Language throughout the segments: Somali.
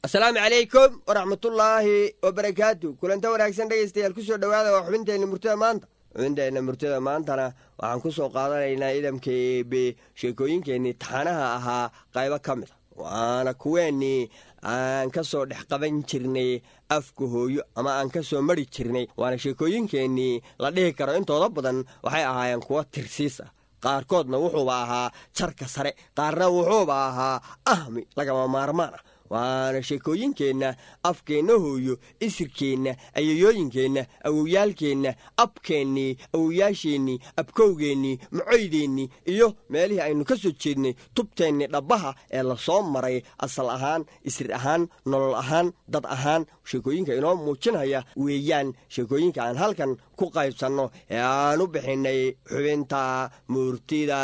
asalaamu calaykum waraxmatullaahi wabarakaatu kulanta wanaagsan dhegaystayaal ku soo dhowaada waa xubinteenna murtada maanta xubinteenna murtada maantana waxaan ku soo qaadanaynaa idamka eebe sheekooyinkeennii taxanaha ahaa qaybo ka mid a waana kuweennii aan ka soo dhex qaban jirnay afka hooyo ama aan ka soo mari jirnay waana sheekooyinkeennii la dhihi karo intooda badan waxay ahaayeen kuwo tirsiis ah qaarkoodna wuxuuba ahaa jarka sare qaarna wuxuuba ahaa ahmi lagama maarmaan ah waana sheekooyinkeenna afkeenna hooyo isirkeenna ayayooyinkeenna awowyaalkeenna abkeennii awoyaasheennii abkowgeennii macoydeennii iyo meelihii aynu ka soo jeednay tubteennii dhabbaha ee la soo maray asal ahaan isir ahaan nolol ahaan dad ahaan sheekooyinka inoo muujinaya weeyaan sheekooyinka aan halkan ku qaybsanno ee aan u bixinnay xubinta muurtida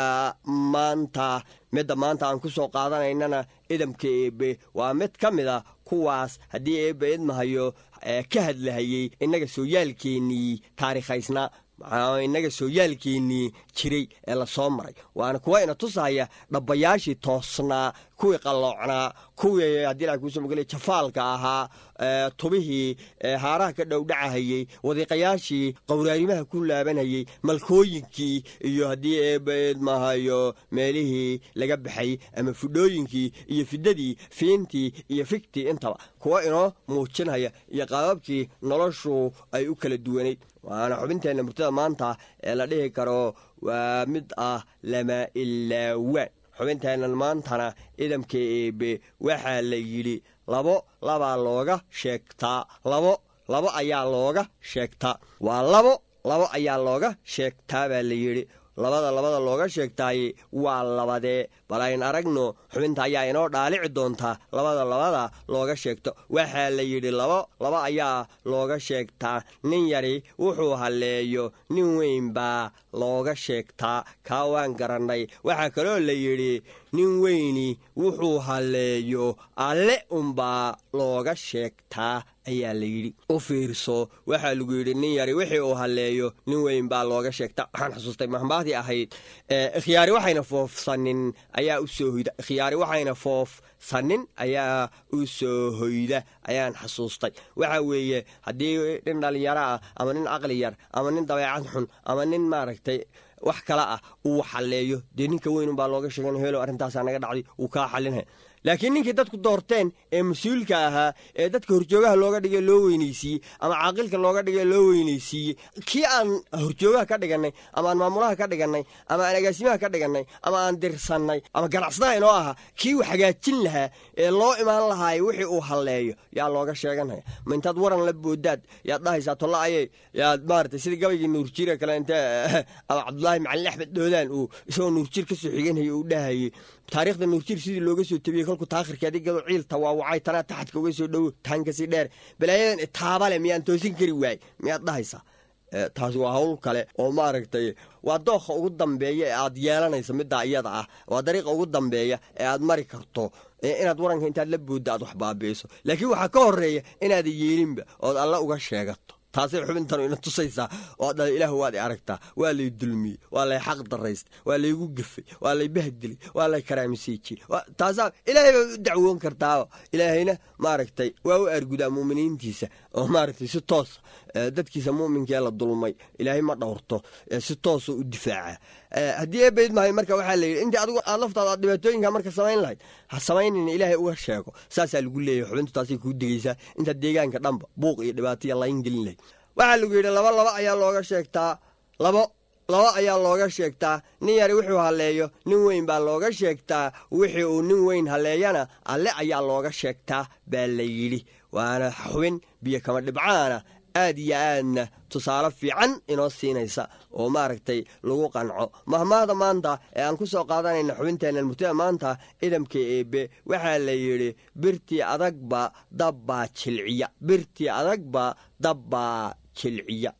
maanta midda maanta aan ku soo qaadanaynana idamka eebe waa mid ka mid a kuwaas haddii eebbe idmahayo ka hadlahayey innaga sooyaalkeennii taariikhaysnaa innaga sooyaalkeennii jiray ee la soo maray waana kuwa ina tusahaya dhabbayaashii toosnaa kuwii qalloocnaa kuwii haddii la kuuso magala jafaalka ahaa tubihii haaraha ka dhowdhacahayey wadiiqayaashii qowraarimaha ku laabanhayey malkooyinkii iyo haddii eebbe idmahayo meelihii laga baxay ama fudhooyinkii iyo fidadii fiintii iyo figtii intaba kuwa inoo muujinaya iyo qaababkii noloshu ay u kala duwanayd waana xubinteenna murtada maanta ee la dhihi karo waa mid ah lama ilaawaan xubinteennan maantana idamka eebe waxaa la yidhi labo labaa looga sheegtaa labo labo ayaa looga sheegtaa waa labo labo ayaa looga sheegtaa baa la yidhi labada labada looga sheegtaaye waa labadee bal ayn aragno xubinta ayaa inoo dhaalici doontaa labada labada looga sheegto waxaa la yidhi labo laba ayaa looga sheegtaa nin yari wuxuu halleeyo nin weyn baa looga sheegtaa kaa waan garannay waxaa kaloo la yidhi nin weyni wuxuu halleeyo alle unbaa looga sheegtaa ayaa la yidhi u fiirso waxaa lagu yidhi nin yari wixii uu halleeyo nin weyn baa looga sheegta waxaan xusuustay mahmaadii ahayd khiyaari waxayna foofsanin ayaa u soo hoyda khiyaari waxayna foofsanin ayaa u soo hoyda ayaan xasuustay waxa weeye haddii nin dhallinyaro ah ama nin aqli yar ama nin dabeecad xun ama nin maaragtay wax kale ah uu xalleeyo dee ninka weyn unbaa looga sheegan helo arrintaasaa naga dhacday uu kaa xalinha laakiin ninkii dadku doorteen ee mas-uulka ahaa ee dadka horjoogaha looga dhigay loo weynaysiiyey ama caaqilka looga dhigay loo weynaysiiyey kii aan horjoogaha ka dhigannay ama aan maamulaha ka dhigannay ama aan agaasimaha ka dhigannay ama aan dirsannay ama ganacsadaha inoo ahaa kii uu hagaajin lahaa ee loo imaan lahaay wixii uu halleeyo yaa looga sheeganaya ma intaad waran la boodaad yaad dhahaysaa tolla aye yaad maaragtay sida gabaygii nuurjiire kale intee ama cabdulaahi macalin axmed doodaan uu isagoo nuurjiir ka soo xiganhayay uu dhahayey taarikhda nuurjiir sidii looga soo tabiyey kolku taakhirkeedi gado ciilta waawacay tanaa taxadka uga soo dhowo taankasii dheer balaayadan itaabale miyaan toosin kari waay miyaad dhahaysaa taasi waa hawl kale oo maaragtay waa dookha ugu dambeeya ee aad yeelanayso middaa iyada ah waa dariiqa ugu dambeeya ee aad mari karto inaad waranka intaad la boodda aad wax baabi'iso laakiin waxaa ka horreeya inaadan yeelinba ood alla uga sheegato taasay xubintanu ina tusaysaa oo dhala ilaah waad i aragtaa waa lay dulmiyey waa lay xaq daraystay waa laygu gefay waa lay bahdilay waa lay karaamiseejiyey taasaa ilaahay baad u dacwoon kartaaba ilaahayna maaragtay waa u argudaa muuminiintiisa oo maaragtay si toosa dadkiisa muuminkee la dulmay ilaahay ma dhowrto si toosa u difaaca haddii eebayd mahay marka waxaa layidhi intii adigu aad laftaada aad dhibaatooyinka marka samayn lahayd ha samaynayna ilaahay uga sheego saasaa lagu leeyahay xubintu taasay kuu degaysaa intaad deegaanka dhanba buuq iyo dhibaataiya layn gelin lahayd waxaa lagu yidhi laba laba ayaa looga sheegtaa labo laba ayaa looga sheegtaa nin yari wuxuu halleeyo nin weyn baa looga sheegtaa wixii uu nin weyn halleeyana alle ayaa looga sheegtaa baa la yidhi waana xubin biyo kama dhibcaana aad iyo aadna tusaale fiican inoo siinaysa oo maaragtay lagu qanco mahmaahda maanta ee aan ku soo qaadanayna xubinteennan murtida maanta idamka eebe waxaa la yidhi birtii adagba dabbaa jilciya birtii adagba dabbaa jilciya